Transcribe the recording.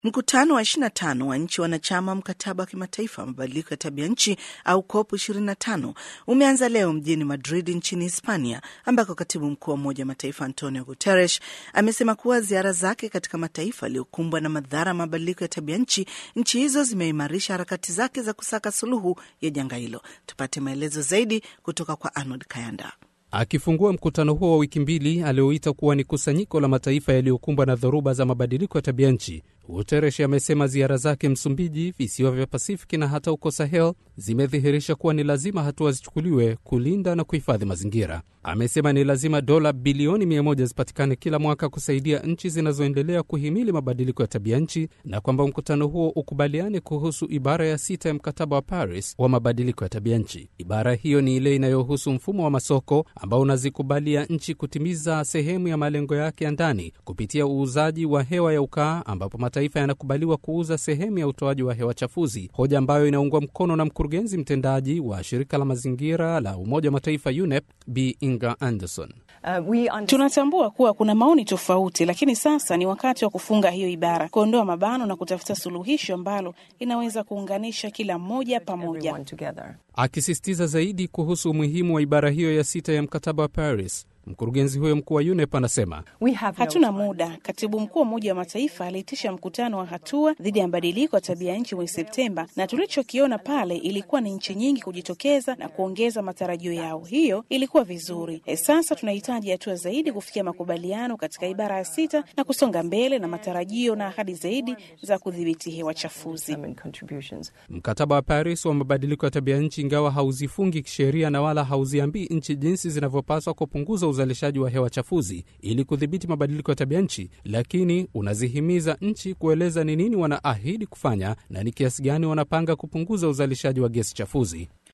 Mkutano wa 25 wa nchi wanachama mkataba wa kimataifa wa mabadiliko ya tabia nchi au COP 25 umeanza leo mjini Madrid nchini Hispania, ambako katibu mkuu wa Umoja wa Mataifa Antonio Guterres amesema kuwa ziara zake katika mataifa yaliyokumbwa na madhara ya mabadiliko ya tabia nchi, nchi hizo zimeimarisha harakati zake za kusaka suluhu ya janga hilo. Tupate maelezo zaidi kutoka kwa Arnold Kayanda. Akifungua mkutano huo wa wiki mbili alioita kuwa ni kusanyiko la mataifa yaliyokumbwa na dhoruba za mabadiliko ya tabia nchi, Guterres amesema ziara zake Msumbiji, visiwa vya Pasifiki na hata huko Sahel zimedhihirisha kuwa ni lazima hatua zichukuliwe kulinda na kuhifadhi mazingira. Amesema ni lazima dola bilioni mia moja zipatikane kila mwaka kusaidia nchi zinazoendelea kuhimili mabadiliko ya tabia nchi, na kwamba mkutano huo ukubaliane kuhusu ibara ya sita ya mkataba wa Paris wa mabadiliko ya tabia nchi. Ibara hiyo ni ile inayohusu mfumo wa masoko ambao unazikubalia nchi kutimiza sehemu ya malengo yake ya ndani kupitia uuzaji wa hewa ya ukaa, ambapo mataifa yanakubaliwa kuuza sehemu ya utoaji wa hewa chafuzi, hoja ambayo inaungwa mkono na mkurugenzi mtendaji wa shirika la mazingira la Umoja wa Mataifa UNEP Bi Inga Anderson. Uh, tunatambua kuwa kuna maoni tofauti, lakini sasa ni wakati wa kufunga hiyo ibara, kuondoa mabano na kutafuta suluhisho ambalo linaweza kuunganisha kila mmoja pamoja. Akisisitiza zaidi kuhusu umuhimu wa ibara hiyo ya sita ya mkataba wa Paris, Mkurugenzi huyo mkuu wa UNEP anasema hatuna muda. Katibu mkuu wa Umoja wa Mataifa aliitisha mkutano wa hatua dhidi ya mabadiliko ya tabia nchi mwezi Septemba, na tulichokiona pale ilikuwa ni nchi nyingi kujitokeza na kuongeza matarajio yao. Hiyo ilikuwa vizuri. E, sasa tunahitaji hatua zaidi kufikia makubaliano katika ibara ya sita na kusonga mbele na matarajio na ahadi zaidi za kudhibiti hewa chafuzi. Mkataba wa Paris wa mabadiliko ya tabia nchi, ingawa hauzifungi kisheria na wala hauziambii nchi jinsi zinavyopaswa kupunguza uzalishaji wa hewa chafuzi ili kudhibiti mabadiliko ya tabia nchi, lakini unazihimiza nchi kueleza ni nini wanaahidi kufanya na ni kiasi gani wanapanga kupunguza uzalishaji wa gesi chafuzi.